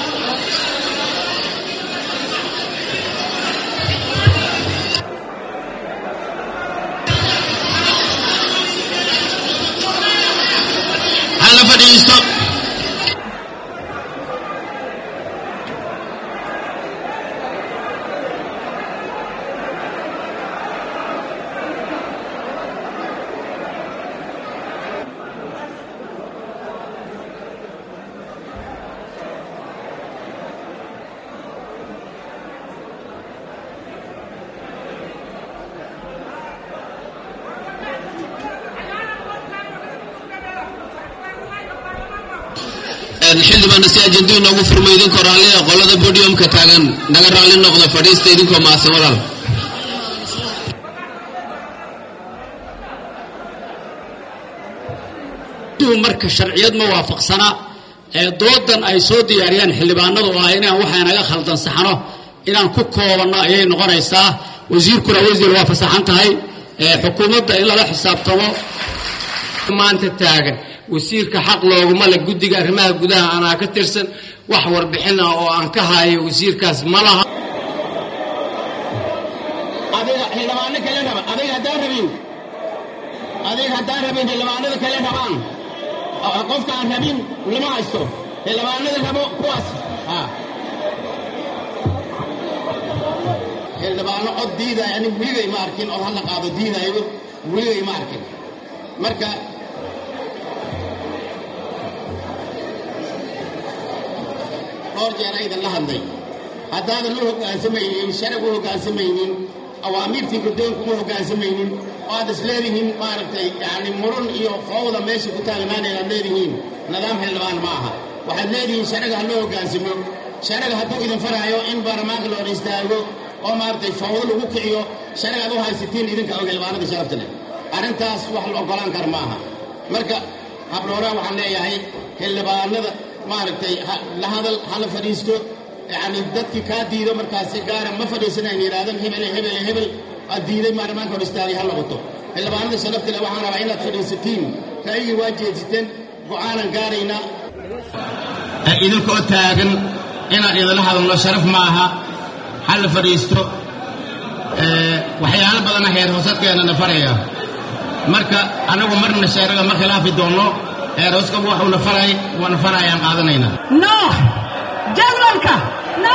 hala fadhiisto xildhibaana si ajenduu inoogu furmo idinkoo raallia qolada bodiumka taagan naga raalli noqda fadhiista idinkoo mahadsan walaal duhu marka sharciyad ma waafaqsana ee doodan ay soo diyaariyaan xildhibaanadu oo ah inaan waxa naga khaldan saxno inaan ku koobanno ayay noqonaysaa wasiirkuna wasiir waa fasaxan tahay ee xukuumadda in lala xisaabtamo maanta taagan wasiirka xaq looguma le guddiga arrimaha gudaha anaa ka tirsan wax warbixin ah oo aan ka hayo wasiirkaas ma laha adiga xildhibaano kale raba adiga haddaan rabin adiga haddaan rabin xildhibaanada kale rabaan oo qofka aan rabin lama haysto xildhibaanada rabo kuwaas ha xildhibaano cod diidaya anigu weligay ma arkin oo hala qaado diidayo weligay ma arkin marka dhowr jeer aydan la hadlay haddaadan u hoggaansamaynin sharag u hoggaansamaynin awaamiirtii guddoonku u hoggaansamaynin oo aad is leedihiin maaragtay yacni murun iyo fowda meesha ku taagnaanay aad leedihiin nidaam xildhibaan ma aha waxaad leedihiin sharaga ha loo hoggaansamo sharaga hadduu idin faraayo in baarlamaanka la hor istaago oo maaragtay fowdo lagu kiciyo sharaga aad u haysatiin idinka og xildhibaanada sharafta leh arrintaas wax la oggolaan kara ma aha marka habdhooraan waxaan leeyahay xildhibaanada maaragtay la hadal hala fadhiisto yacni dadkii kaa diido markaasi gaara ma fadhiisanayn yidhaahdaan hebele hebele hebel aad diiday baarlamaanka hor istaagay ha noqoto xildhibaanada sharafta leh waxaan rabaa inaad fadhiisatiin ra'yigii waa jeedsiteen go'aanan gaaraynaa idinkoo taagan inaan idinla hadalno sharaf ma aha ha la fadhiisto waxyaalo badana heer hoosadkeenana faraya marka anagu marna sheeraga ma khilaafi doonno heer hooskabu waxuuna faray waana farayaan qaadanaynaa no jadwalka no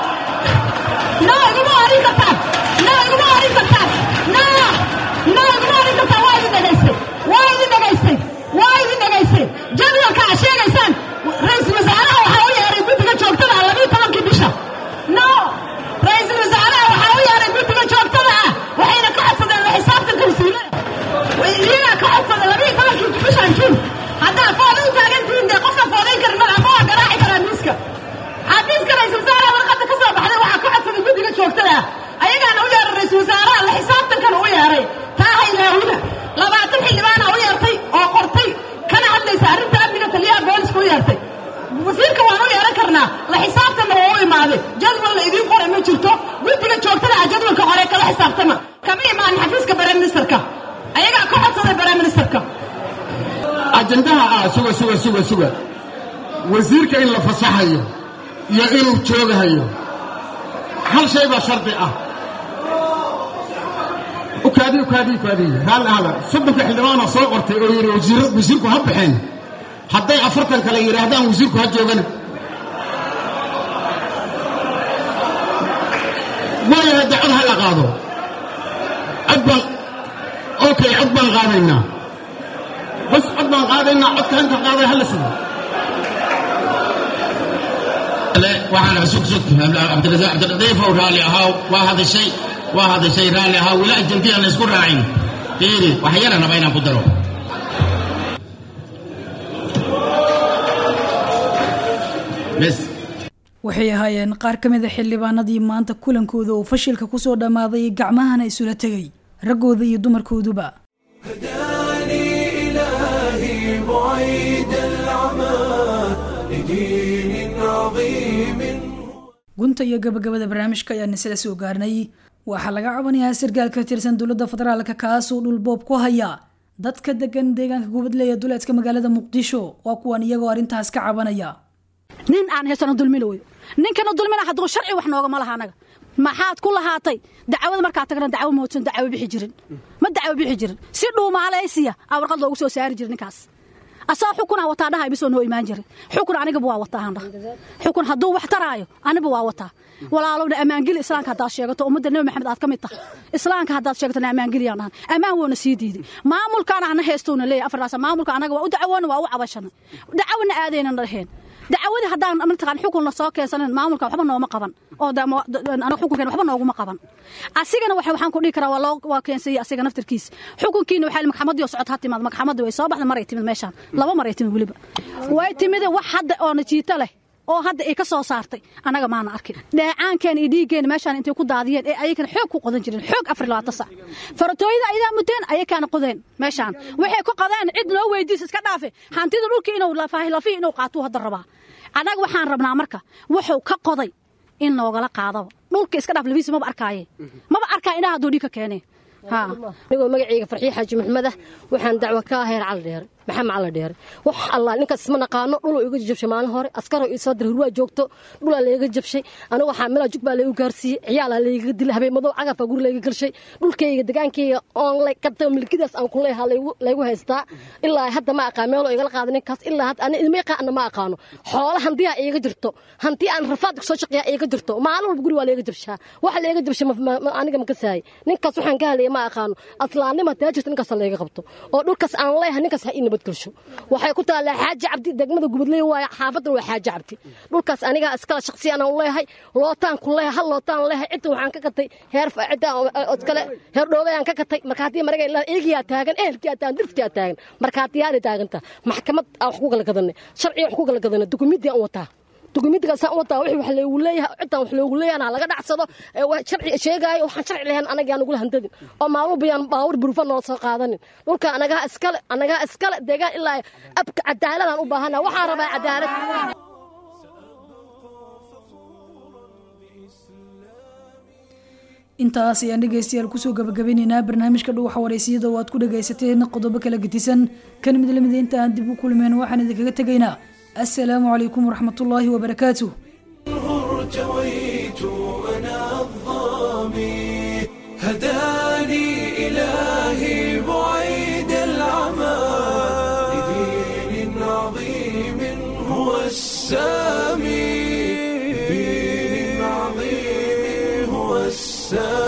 no iguma orin kartaan no iguma orin kartaan no no iguma orin kartaan waa idin dhegaystay waa idin dhegaystay waa idin dhegaystay jadwalka aad sheegaysaan ra-iisul wasaaraha waxaa u yeeray guddiga joogtada ah labiyo tobankii bisha no ra-iisul wasaaraha waxaa u yeeray guddiga joogtada ah waxayna ka codsadeen la xisaabtanka wasiilada iyagaa ka codsaday labiyo tobankii bishan juun haddaa fooda u taagantihiin dee qofka foodayn karin madaxa ma waa garaaci karaa miiska xafiiska ra-isul wasaaraha warqadda ka soo baxday waxaa ka codsaday guddiga joogtada ah ayagaana u yeeray ra-isul wasaaraha la xisaabtankana u yeeray taa haylaawida labaatan xildhibaana u yeertay oo qortay kana hadlaysa arrinta amniga taliyaha booliska u yeertay wasiirka waan u yeeran karnaa la xisaabtanna waa u imaaday jadwal la idiin qoray ma jirto guddiga joogtada ah jadwalka hore kala xisaabtama kama imaanin xafiiska bare ministerka ayagaa ka codsaday bare ministerka ajandaha ah suga suga suga suga wasiirka in la fasaxayo iyo inuu joogahayo hal shay baa shardi ah ukaadi ukaadi ukaadi raalli ahada soddonka xildhibaana soo qortay oo yidhi wasiir wasiirku ha baxeen hadday afartan kale yidhaahdaan wasiirku ha joogana waayahay dee cod ha la qaado cod baan okay cod baan qaadaynaa bas cod baan qaadaynaa codka inta qaaday ha la sugo waxaan sug sug cabdiladiif ow raalli ahaaw waa hadashay waa hadashay raalli ahaaw weli ajandiyan la isku raacin fiiri wax yara raba inaan ku daro bes waxay ahaayeen qaar ka mid a xildhibaanadii maanta kulankooda uu fashilka kusoo dhammaaday gacmahana isula tegay raggooda iyo dumarkooduba إلهي بعيد العمى لدين عظيم gunta iyo gabagabada barnaamijka ayaan isla soo gaarnay waxaa laga cabanayaa sarkaal ka tirsan dowladda federaalka kaasoo dhulboob ku haya dadka degan deegaanka gubadle ee duleedka magaalada muqdisho waa kuwan iyagoo arrintaas ka cabanaya nin aan haysano dulmina wey ninkana dulmina hadduu sharci wax noogama laha anaga maxaad ku lahaatay dacwada markaa tagna dacwo moodsan dacwo bixi jirin ma dacwo bixi jirin si dhuumaalaysiya aa warqad loogu soo saari jira ninkaas asagoo xukunaa wataa dhahay bisoo noo imaan jiray xukun anigaba waa wataa handha xukun hadduu wax taraayo aniba waa wataa walaalowna ammaangeli islaamka haddaad sheegato ummadda nebi maxamed aad ka mid tahay islaamka haddaad sheegatona ammaangeliyaan dhahan ammaan woona sii diiday maamulkaana ana heestoona leeyahay afartaas maamulka anaga waa u dacawoona waa u cabashana dacwona aadaynan dhaheen dacwadii haddaan mataqaan xukunna soo keensanin maamulka waxba nooma qaban oo anaga xukunkeena waxba nooguma qaban asigana waxa waxaan ku dhihi karaa waa loo waa keensayay asiga naftarkiisa xukunkiina waxaa maxkamaddii oo socod ha timaad maxkamaddii way soo baxda maray timid meeshaan laba maray timid weliba way timide wax hadda oo najiito leh oo hadda ay ka soo saartay annaga maana arkin dheecaankeena iyo dhiiggeena meeshaan intay ku daadiyeen ee ayakana xoog ku qodan jireen xoog afar labaatan sac faratooyada ayadaa muteen ayakaana qodeen meeshaan waxay ku qodeen cid noo weydiisa iska dhaafe hantida dhulka inuu lafihi inuu qaatuu hadda rabaa annaga waxaan rabnaa marka wuxuu ka qoday in noogala qaadaba dhulka iska dhaaf lafiisa maba arkaaye maba arkaa inaha hadduu dhiig ka keenee anigoo magacayga farxiye xaaji maxmed ah waxaan dacwo ka aheer cali dheere maxamed cali dheere wax allah ninkaas isma naqaano dhuluu iga jabshay maalin hore askaroo ii soo diray hurwaa joogto dhulaa layga jabshay anigu waxaa melaa jug baa laygu gaarsiiyey ciyaalaa layga dilay habeen madow cagafaa guri layga galshay dhulkayga degaankayga oon gatay milkidaas aan ku leeyahaa laygu haystaa ilaa hadda ma aqaan meeloo igala qaada ninkaas ilaa hadda ani idma yaqaana ma aqaano xoola hantiyaa iiga jirto hanti aan rafaad soo shaqeeyaa iiga jirto maalin walba guri waa layga jabshaa waxa layga jabshay aniga ma kasaayay ninkaas waxaan ka hadlaya ma aqaano aslaannima taa jirta ninkaas layga qabto oo dhulkaas aan leeyahay ninkaas ha ii nabadgelsho waxay ku taallaa xaaji cabdi degmada gubadley waaya xaafadan waa xaaji cabdi dhulkaas aniga iskala shaqsiyan aan leeyahay lootaan ku leeyahay hal lootaan leeyahay cidda waxaan ka gatay heer cidda iskale heer dhoobay aan ka gatay marka haddii maraga ilaa eegiyaa taagan ehelkiyaa taagan dirfkiyaa taagan marka haddii aad taaganta maxkamad aan wax ku kala gadanay sharci wax ku kala gadanay dukumiinti aan wataa dukumiintigaasaan wataa wixii wax loogu leeyahay ciddan wax loogu leeyahay laga dhacsado sharci sheegaayo waxaan sharci lahayn anaga aan nagula handadin oo maalmo bayaan baawur burufa noo soo qaadanin dhulka anagaa iskale anagaa iskale deegaan ilaa abka cadaaladaan u baahana waxaan rabaa cadaalad intaas ayaan dhegaystayaal kusoo gabagabeynaynaa barnaamijka dhuwaxa wareysiyada oo aad ku dhagaysateen qodobo kala gedisan kan mid lamida inta aan dib u kulmeen waxaan idinkaga tegaynaa السلام عليكم ورحمة الله وبركاته ارتويت أنا الظامي هداني إلهي بعيد العمى لدين عظيم هو السامي لدين عظيم هو السامي